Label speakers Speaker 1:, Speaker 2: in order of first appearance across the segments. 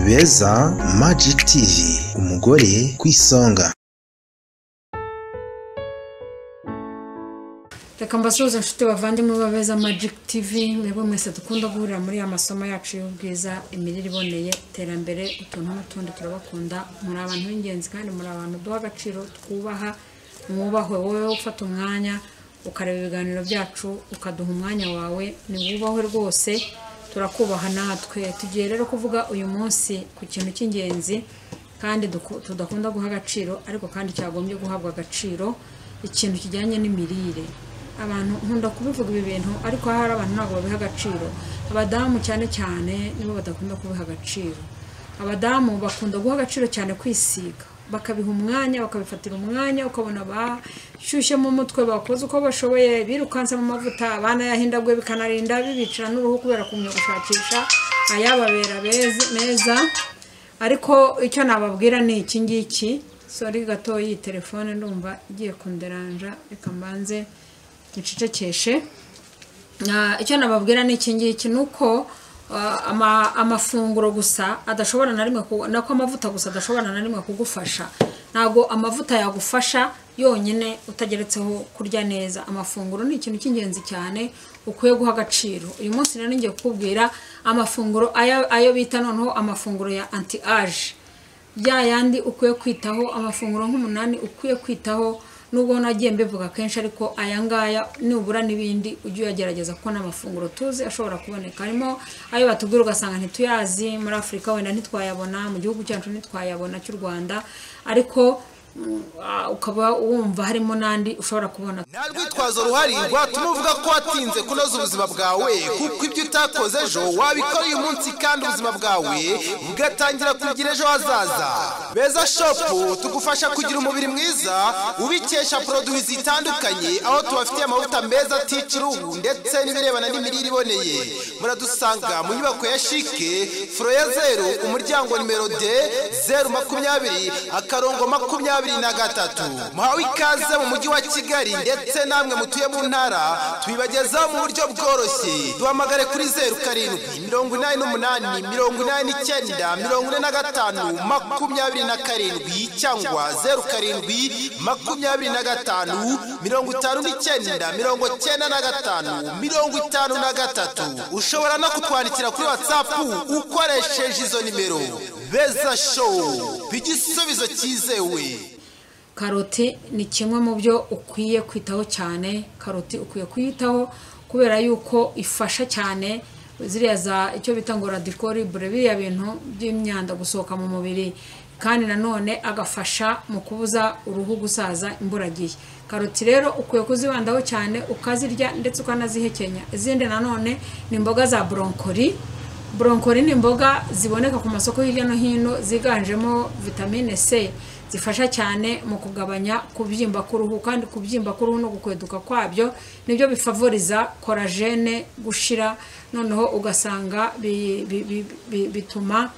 Speaker 1: beza Magic TV umugore ku isonga
Speaker 2: reka mbasuhuze inshuti bavandimwe babeza magic tv mwebwe mwese dukunda guhurira muri ya masomo yacu y'ubwiza imirire iboneye iterambere utuntu n'utundi turabakunda muri abantu b'ingenzi kandi muri abantu duha agaciro twubaha mwubahwe wowe ufata umwanya ukareba ibiganiro byacu ukaduha umwanya wawe ni wubahwe rwose turakubaha natwe tugiye rero kuvuga uyu munsi ku kintu cy'ingenzi kandi duku- tudakunda guha agaciro ariko kandi cyagombye guhabwa agaciro ikintu kijyanye n'imirire abantu nkunda kubivuga ibi bintu ariko hari abantu ntabwo babiha agaciro abadamu cyane cyane nibo badakunda kubiha agaciro abadamu bakunda guha agaciro cyane kwisiga bakabiha umwanya bakabifatira umwanya ukabona bashyushye mu mutwe bakoze uko bashoboye birukansamo amavuta banayahindaguye bikanarinda bibicira n'uruhu kubera kumenya gushakisha ayababera beza- meza ariko icyo nababwira ni iki ngiki sori gato iyi telefone ndumva igiye kunderanja reka mbanze ncecekeshe Ah, icyo nababwira ni iki ngiki ni uko ah, ama- amafunguro gusa adashobora na rimwe ku- nako amavuta gusa adashobora na rimwe kugufasha ntabwo amavuta yagufasha yonyine utageretseho kurya neza amafunguro ni ikintu cy'ingenzi cyane ukwiye guha agaciro uyu munsi rero ngiye kukubwira amafunguro ayo ayo bita noneho amafunguro ya anti age bya yandi ukwiye kwitaho amafunguro nk'umunani ukwiye kwitaho nubwo nagiye mbivuga kenshi ariko aya ngaya nubura n'ibindi ujye uyagerageza kuko ni amafunguro tuzi ashobora kuboneka harimo ayo batubwira ugasanga ntituyazi muri afurika wenda ntitwayabona mu gihugu cyacu ntitwayabona cy'u rwanda ariko mm, ah, ukaba wumva harimo n'andi ushobora kubona
Speaker 3: nta rwitwazo ruhari rwatuma uvuga ko watinze kunoza ubuzima bwawe kuko ibyo utakoze ejo wabikora uyu munsi kandi ubuzima bwawe bugatangira kugira ejo hazaza beza shopu tugufasha kugira umubiri mwiza ubikesha poroduwi zitandukanye aho tubafitiye amavuta meza atica uruhu ndetse n'ibirebana n'imirire iboneye muradusanga mu nyubako ya shike furo ya zeru umuryango nimero de zeru makumyabiri akarongo makumyabiri na gatatu muhawe ikaze mu mujyi wa kigali ndetse namwe mutuye mu ntara tubibagezaho mu buryo bworoshye duhamagare kuri zeru karindwi mirongo inani n'umunani mirongo inani n'icyenda mirongo ine na gatanu makumyabiri na karindwi cyangwa zeru karindwi makumyabiri na gatanu mirongo itanu n'icyenda mirongo cyenda na gatanu mirongo itanu na gatatu ushobora no kutwandikira kuri watsapu ukoresheje izo nimero beza showu igisubizo cyizewe
Speaker 2: karoti ni kimwe mu byo ukwiye kwitaho cyane karoti ukwiye kuyitaho kubera yuko ifasha cyane ziriya za icyo bita ngo radikoribure biriya bintu by'imyanda gusohoka mu mubiri kandi nanone agafasha mu kubuza uruhu gusaza imburagihe karoti rero ukwiye kuzibandaho cyane ukazirya ndetse ukanazihekenya izindi nanone ni imboga za boronkori boronkori ni imboga ziboneka ku masoko hirya no hino ziganjemo vitamine c zifasha cyane mu kugabanya kubyimba k'uruhu kandi kubyimba k'uruhu no gukweduka kwabyo nibyo bifavoriza korajene gushira noneho ugasanga bi- bi- bi- bi- bituma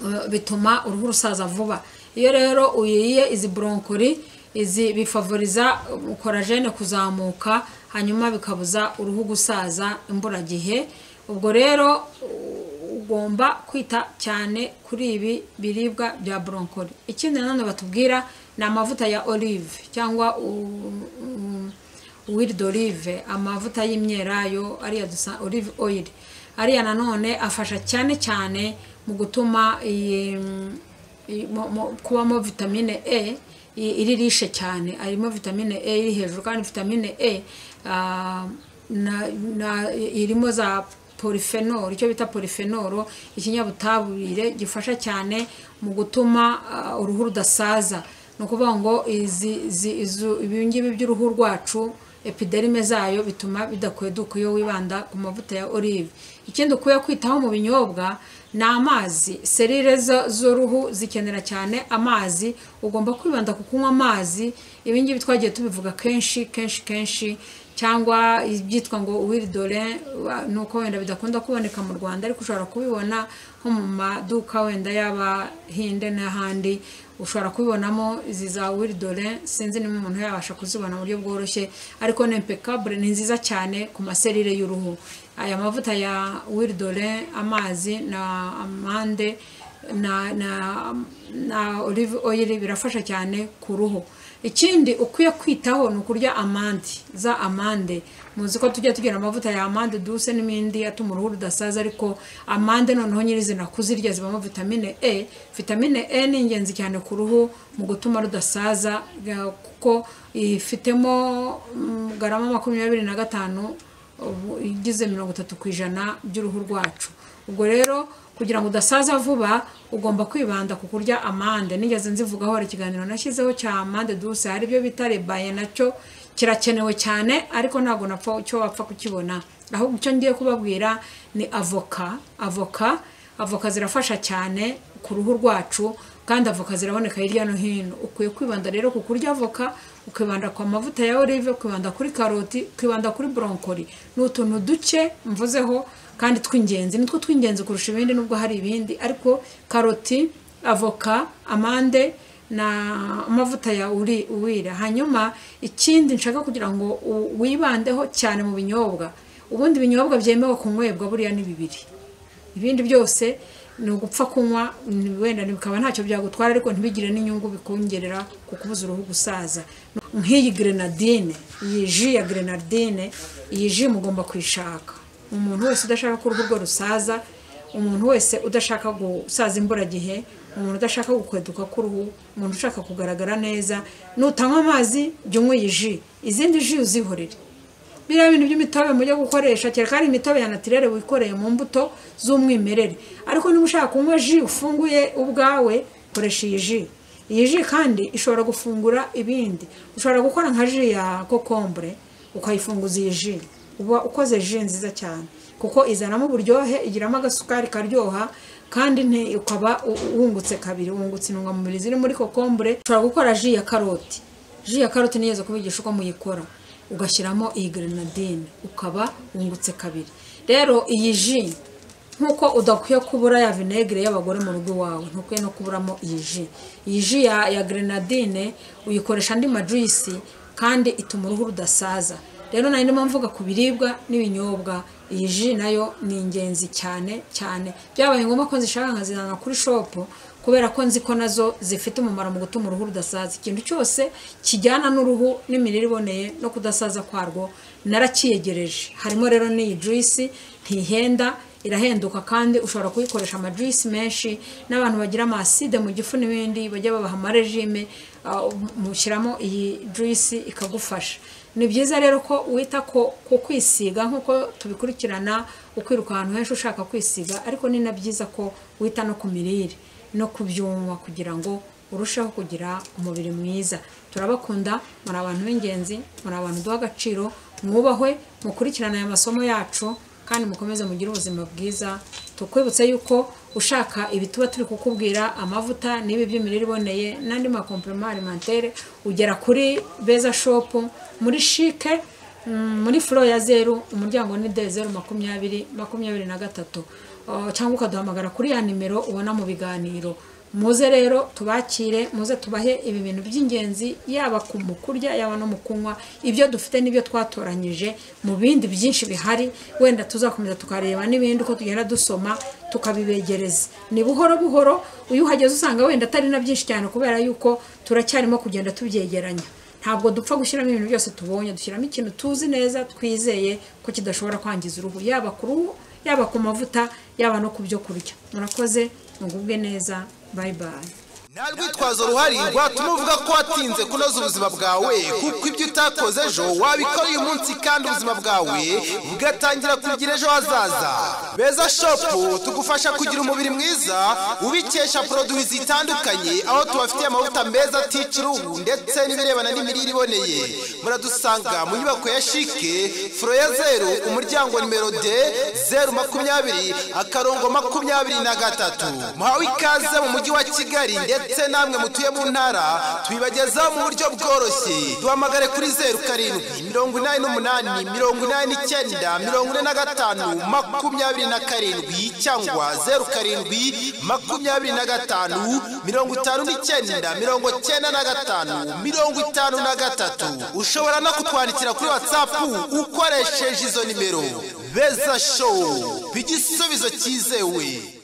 Speaker 2: Uh, bituma uruhu rusaza vuba iyo rero uyiriye izi boronkori izi bifavoriza um, korajene kuzamuka hanyuma bikabuza uruhu gusaza imburagihe ubwo rero u- ugomba kwita cyane kuri ibi biribwa bya boronkori ikindi nanone batubwira ni amavuta ya olive cyangwa u- u- huile d'olive amavuta y'imyelayo ariya dusa olive oil ariya nanone afasha cyane cyane mu gutuma iyi, mm, iyi- mo- mo- kubamo vitamine e i- iri rishe cyane harimo vitamine e iri hejuru kandi vitamine e ah, na, na, irimo za polifenoro icyo bita polifenoro ikinyabutabire gifasha cyane mu gutuma ah, uruhu rudasaza ni ukuvuga ngo izi izi- izu- ibi ngibi by'uruhu rwacu epiderime zayo bituma bidakweduka iyo wibanda ku mavuta ya olive ikindi ukwiye kwitaho mu binyobwa ni amazi serire zo- z'uruhu zikenera cyane amazi ugomba kwibanda ku kunywa amazi ibi ngibi twagiye tubivuga kenshi kenshi kenshi cyangwa ibyitwa ngo wili dore ni uko wenda bidakunda kuboneka mu rwanda ariko ushobora kubibona nko mu maduka wenda y'abahinde n'ahandi ushobora kubibonamo izi za wili dore sinzi niba umuntu yabasha kuzibona mu buryo bworoshye ariko ni impeccable ni nziza cyane ku maserire y'uruhu aya mavuta ya wili dore amazi na amande na na na olive oil birafasha cyane ku ruhu ikindi ukwiye kwitaho ni ukurya amande za amande muzi ko tujya tugira amavuta ya amande duse n'imindi atuma uruhu rudasaza ariko amande noneho nyirizina kuzirya zibamo vitamine e vitamine e ni ingenzi cyane ku ruhu mu gutuma rudasaza eh, kuko ifitemo mm, garama makumyabiri na gatanu ubu igize mirongo itatu ku ijana by'uruhu rwacu ubwo rero kugira ngo udasaza vuba ugomba kwibanda ku kurya amande nigeze nzivugaho hari ikiganiro nashyizeho cya amande duse hari ibyo bita rebaye nacyo kirakenewe cyane ariko ntabwo napfa icyo wapfa kukibona ahubwo icyo ngiye kubabwira ni avoka avoka avoka zirafasha cyane ku ruhu rwacu kandi avoka ziraboneka hirya no hino ukwiye kwibanda rero ku kurya avoka ukibanda ku mavuta ya olive ukibanda kuri karoti ukibanda kuri borokori ni utuntu duke mvuzeho kandi tw'ingenzi nitwo tw'ingenzi kurusha ibindi nubwo hari ibindi ariko karoti avoka amande na amavuta ya uri uwira hanyuma ikindi nshaka kugira ngo u- wibandeho cyane mu binyobwa ubundi ibinyobwa byemewe kunywebwa buriya ni bibiri ibindi byose ni ugupfa kunywa ni- wenda bikaba ntacyo byagutwara ariko ntibigire n'inyungu bikongerera ku kubuza uruhu gusaza nk'iyi grenadine iyi ji ya grenadine iyi ji mugomba kuyishaka umuntu wese udashaka ko uruhu rwe rusaza umuntu wese udashaka gusaza imburagihe umuntu udashaka gukweduka k'uruhu umuntu ushaka kugaragara neza nutanywa amazi jya unywa iyi ji izindi ji uzihorere biriya bintu by'imitobe mujya gukoresha kereka ari imitobe ya natirere wikoreye mu mbuto z'umwimerere ariko niba ushaka kunywa ji ufunguye ubwawe koresha iyi ji iyi ji kandi ishobora gufungura ibindi ushobora gukora nka ji ya kokombure ukayifunguza iyi ji uba ukoze ji nziza cyane kuko izanamo uburyohe igiramo agasukari karyoha kandi nti- ukaba u- wungutse kabiri wungutse intungamubiri ziri muri kokombure ushobora gukora ji ya karoti ji ya karoti nigeze kubigisha uko muyikora ugashyiramo iyi grenadine ukaba wungutse kabiri rero iyi ji nk'uko udakwiye kubura ya vinegere y'abagore mu rugo iwawe ntukwiye no kuburamo iyi ji iyi ji ya, ya grenadine uyikoresha andi majuyisi kandi ituma uruhu rudasaza rero nari ndimo mvuga ku biribwa n'ibinyobwa iyi ji nayo ni ingenzi cyane cyane byabaye ngombwa ko nzishaka nkazizana kuri shopu kubera ko nzi ko nazo zifite umumaro mu gutuma uruhu rudasaza ikintu cyose kijyana n'uruhu n'imirire iboneye no kudasaza kwarwo narakiyegereje harimo rero n'iyi juyisi ntihenda irahenduka kandi ushobora kuyikoresha amajuyisi menshi n'abantu bagira amaside mu gifu n'ibindi bajya babaha amarejime ah, mushyiramo iyi juyisi ikagufasha ni byiza rero ko wita ko ku kwisiga nk'uko tubikurikirana ukwiruka ahantu henshi ushaka kwisiga ariko ni na byiza ko wita no ku mirire no kubyumva kugira ngo urusheho kugira umubiri mwiza turabakunda muri abantu b'ingenzi muri abantu duha agaciro mwubahwe mukurikirane aya masomo yacu kandi mukomeze mugire ubuzima bwiza tukwibutse yuko ushaka ibituba turi kukubwira amavuta n'ibi by'imirire iboneye n'andi makompirima alimentaire ugera kuri beza shopu muri shike Mm, muri furo ya zeru umuryango ni de zeru makumyabiri makumyabiri na gatatu Uh, cyangwa ukaduhamagara kuri ya nimero ubona mu biganiro muze rero tubakire muze tubahe ibi bintu by'ingenzi yaba ku mu kurya yaba no mu kunywa ibyo dufite n'ibyo twatoranyije mu bindi byinshi bihari wenda tuzakomeza tukareba n'ibindi uko tugenda dusoma tukabibegereza ni buhoro buhoro iyo uhageze usanga wenda atari na byinshi cyane kubera yuko turacyarimo kugenda tubyegeranya ntabwo dupfa gushyiramo ibintu byose tubonye dushyiramo ikintu tuzi neza twizeye ko kidashobora kwangiza uruhu yaba ku ruhu yaba ku mavuta yaba no ku byo kurya murakoze mugubwe neza bayi bayi
Speaker 3: nta rwitwazo ruhari rwatuma uvuga ko watinze kunoza ubuzima bwawe kuko ibyo utakoze ejo wabikora uyu munsi kandi ubuzima bwawe bugatangira kugira ejo hazaza beza shopu tugufasha kugira umubiri mwiza ubikesha poroduwi zitandukanye aho tubafitiye amavuta meza atica uruhu ndetse n'ibirebana n'imirire iboneye muradusanga mu nyubako ya shike furo ya zeru umuryango nimero de zeru makumyabiri akarongo makumyabiri na gatatu muhawe ikaze mu mujyi wa kigali ndetse namwe mutuye mu ntara tubibagezaho mu buryo bworoshye duhamagare kuri zeru karindwi mirongo inani n'umunani mirongo inani n'icyenda mirongo ine na gatanu makumyabiri na karindwi cyangwa zeru karindwi makumyabiri na gatanu mirongo itanu n'icyenda mirongo cyenda na gatanu mirongo itanu na gatatu ushobora no kutwandikira kuri watsapu ukoresheje izo nimero beza showu igisubizo cyizewe